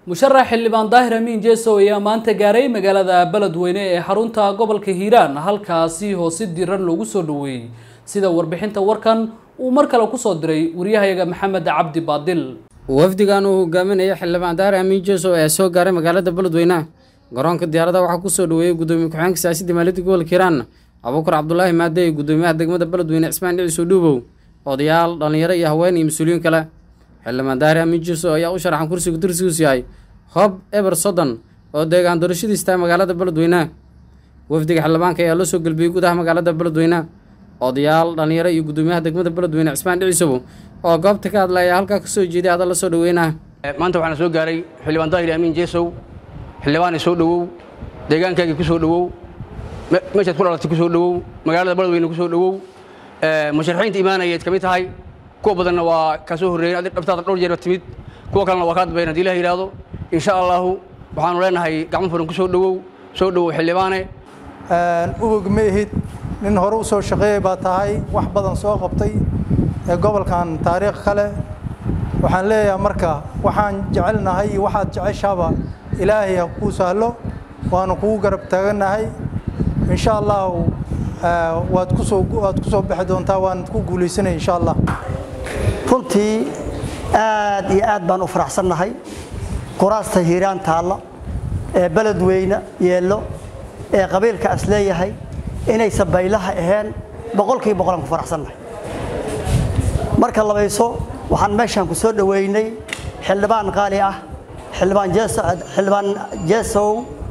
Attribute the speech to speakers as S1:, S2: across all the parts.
S1: musharax xildhibaan daahir amiin jeesow ayaa maanta gaaray magaalada beledweyne ee xarunta gobolka hiiraan halkaasi oo si diran loogu soo dhaweeyey sida warbixinta warkan uu mar kale kusoo diray waryahayaga maxamed cabdi baadil
S2: wafdigan uu hogaaminaya xildhibaan daahir amiin jeesow ee soo gaaray magaalada beledweyne garoonka diyaaradaha waxaa kusoo dhaweeyey gudoomiye ku-xigeenka siyaasadda maaliyadda gobolka hiiraan abuukar cabdulaahi maade iyo gudoomiyaha degmada beledweyne cismaan dhiciso dhuubow odayaal dhallinyaro iyo haween iyo mas-uuliyiin kale xildhibaan daahir amiin jeesow ayaa u sharaxan kursiga dursigiisu yahay hob eber soddon oo deegaan doorashadiis tahay magaalada beledweyne wafdiga xildhibaanka ayaa loo soo gelbiyey gudaha magaalada beledweyne odayaal dhallinyaro iyo gudoomiyaha degmada beledweyne cismaan dhicisow oo goobta ka hadlaya halkaa kasoo jeeday hadal la soo dhaweynaa
S3: maanta waxaana soo gaaray xildhibaan daahir amiin jeesow xildhibaani soo dhowow deegaankaagii ku soo dhowow meeshaad ku dhalatay ku soo dhowow magaalada beledweyne ku soo dhowow musharaxiinta imaanayeed ka mid tahay kuwa badanna waa kaa soo horreeyeen adi dhabtaada dhowr jeer timid kuwa kalena waa kaa dambeyn hadii ilah yidhaahdo insha allahu waxaanu leenahay gacmo furan ku soo dhowow soo dhowow xildhibaane
S4: ubog ma ihid nin hore u soo shaqeeyay baa tahay wax badan soo qabtay ee gobolkan taariikh kale waxaan leeyahay marka waxaan jecelnahay iyo waxaad jeceshaaba ilaahay ha kuu sahlo waanu kugu garab taagannahay insha allahu waad kusoo waad ku soo bixi doontaa waanad ku guulaysanay insha allah
S5: runtii aad iyo aad baan u faraxsannahay quraasta hiiraan taalla ee beledweyne yeello ee qabiilka as leeyahay inaysan baylaha ahayn boqolkiiba boqolaan ku faraxsannahay marka labayso waxaan meeshaan ku soo dhoweynay xildhibaan qaali ah xildhibaan xildhibaan jeesow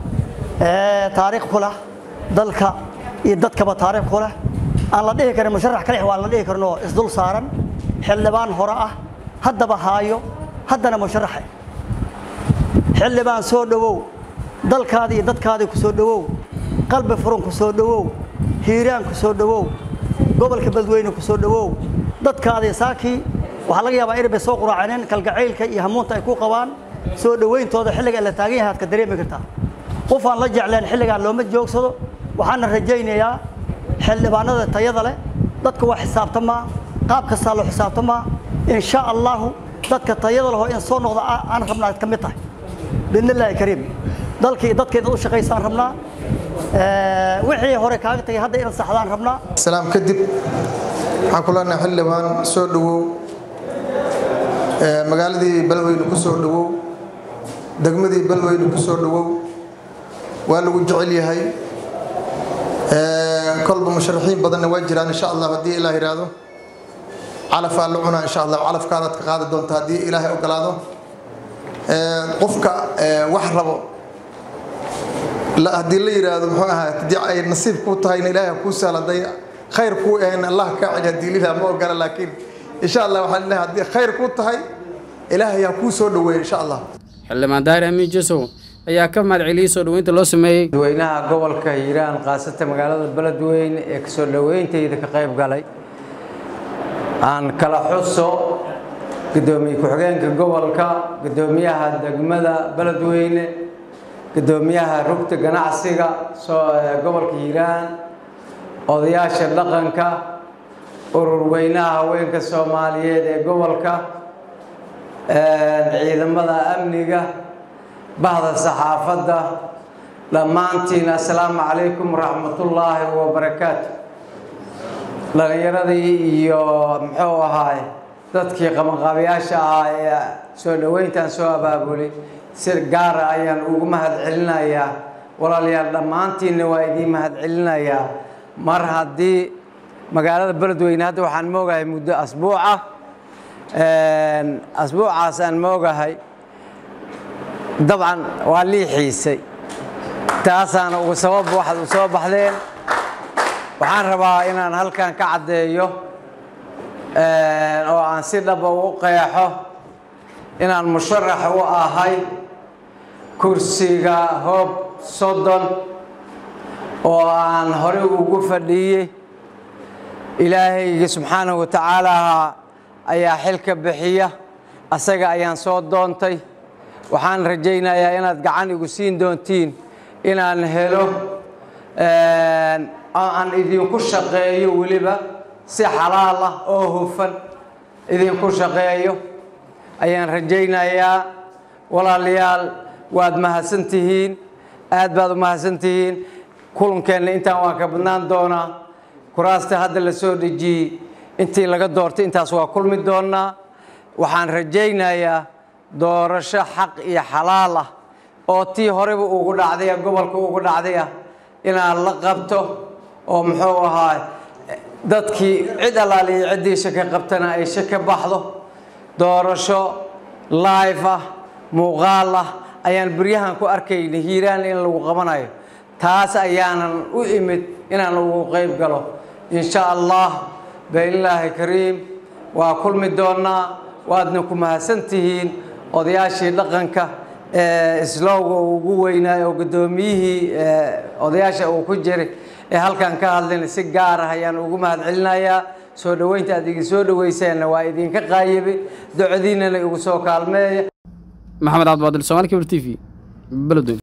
S5: ee taariikh ku leh dalka iyo dadkaba taariikh ku leh aan la dhihi karin musharax kalix waan la dhihi karno isdul saaran xildhibaan hore ah haddaba haayo haddana musharaxe xildhibaan soo dhowow dalkaadii iyo dadkaadii ku soo dhowow qalbi furun ku soo dhowow hiiraan ku soo dhowow gobolka beledweyne ku soo dhowow dadkaadii saakii waxaa laga yaabaa inay bay soo quraacaneen kalgacaylka iyo hamuunta ay ku qabaan soo dhowayntooda xilliga la taagan yahay aad ka dareemi kartaa qof aan la jecleen xilligaan looma joogsado waxaana rajaynayaa xildhibaanada tayada leh dadka waa xisaabtamaa qaab kastaa loo xisaabtamaa insha allahu dadka tayada leho in soo noqda aan rabnaa ka mid tahay biidn illaahi kariim dalkii dadkeeda u shaqaysaan rabnaa wixii hore kaaga tagay hadda inaad saxdaan rabnaa
S6: salaam kadib waxaan ku leenahay xildhibaan soo dhowow magaaladii beledweyne ku soo dhowow degmadii beledweyne ku soo dhowow waa lagu jecel yahay kolba musharaxiin badanna waa jiraan insha allah haddii ilaah yidhaahdo calafaa la cunaa insha allah calafkaadaad ka qaadi doonta haddii ilaahay ogolaado qofka wax rabo haddii la yidhaahdo muxuu ahaa haddii ay nasiib kuu tahayna ilaahay ha kuu sahla hadday khayr kuu ahayn allah kaa celi haddii lilah ma ogola laakiin insha allah waxaan leeyahay haddii khayr kuu tahay ilaahay ha kuu soo dhoweeya insha allah
S2: xildhibaan daahir amiin jesow ayaa ka mahad celiyey soo dhoweynta loo sameeyey
S7: dadweynaha gobolka hiiraan khaasatan magaalada beledweyne ee kasoo dhoweyntayda ka qayb galay aan kala xuso gudoomiye ku-xigeenka gobolka gudoomiyaha degmada beledweyne gudoomiyaha rugta ganacsiga gobolka hiiraan odayaasha dhaqanka urur weynaha haweenka soomaaliyeed ee gobolka ciidamada amniga bahda saxaafadda dhammaantiin assalaamu calaykum waraxmatullaahi wabarakaatu dhallinyaradii iyo muxuu ahaay dadkii qabanqaabayaasha ah ee soo dhoweyntan soo abaabulay si gaara ayaan ugu mahad celinayaa walaalayaal dhammaantiinna waa idiin mahad celinayaa mar haddii magaalada beledweyne hadda waxaan moogahay muddo asbuuc ah asbuucaas aan moogahay dabcan waa lii xiisay taasaana ugu sabab waxaad u soo baxdeen waxaan rabaa inaan halkan ka caddeeyo oo aan si dhaba u qeexo inaan musharax u ahay kursiga hoob soddon oo aan horey ugu fadhiiyey ilaahayga subxaanahu wa tacaala ayaa xilka bixiya asaga ayaan soo doontay waxaan rajaynayaa inaad gacan igu siin doontiin inaan helo aan idinku shaqeeyo weliba si xalaal ah oo hufan idinku shaqeeyo ayaan rajaynayaa walaalayaal waad mahadsantihiin aad baad u mahadsantihiin kulankeenna intaan waan ka badnaan doonaa kuraasta hadda la soo dhejiyey intii laga doortay intaas waa kulmi doonaa waxaan rajaynayaa doorasho xaq iyo xalaal ah oo tii horeba ugu dhacdaya gobolka ugu dhacdaya inaad la qabto oo muxuu ahaa dadkii cid allaaliyo ciddii shaka qabtana ay shaka baxdo doorasho live ah muuqaal ah ayaan beryahan ku arkayna hiiraan in lagu qabanayo taas ayaanan u imid inaan ugu qayb galo insha allah bailaahi kariim waa kulmi doonaa waadna ku mahadsantihiin odayaashii dhaqanka ee islowga uu ugu weynaa oo guddoomiyihii odayaasha uu ku jiray ee halkan ka hadlayna si gaar ah ayaan ugu mahad celinayaa soo dhoweynta aad idin soo dhoweyseenna waa idinka qaayibay docdiinana igu soo kaalmeeya
S2: maxamed cabdibaadil somaali kibir t v beledweyne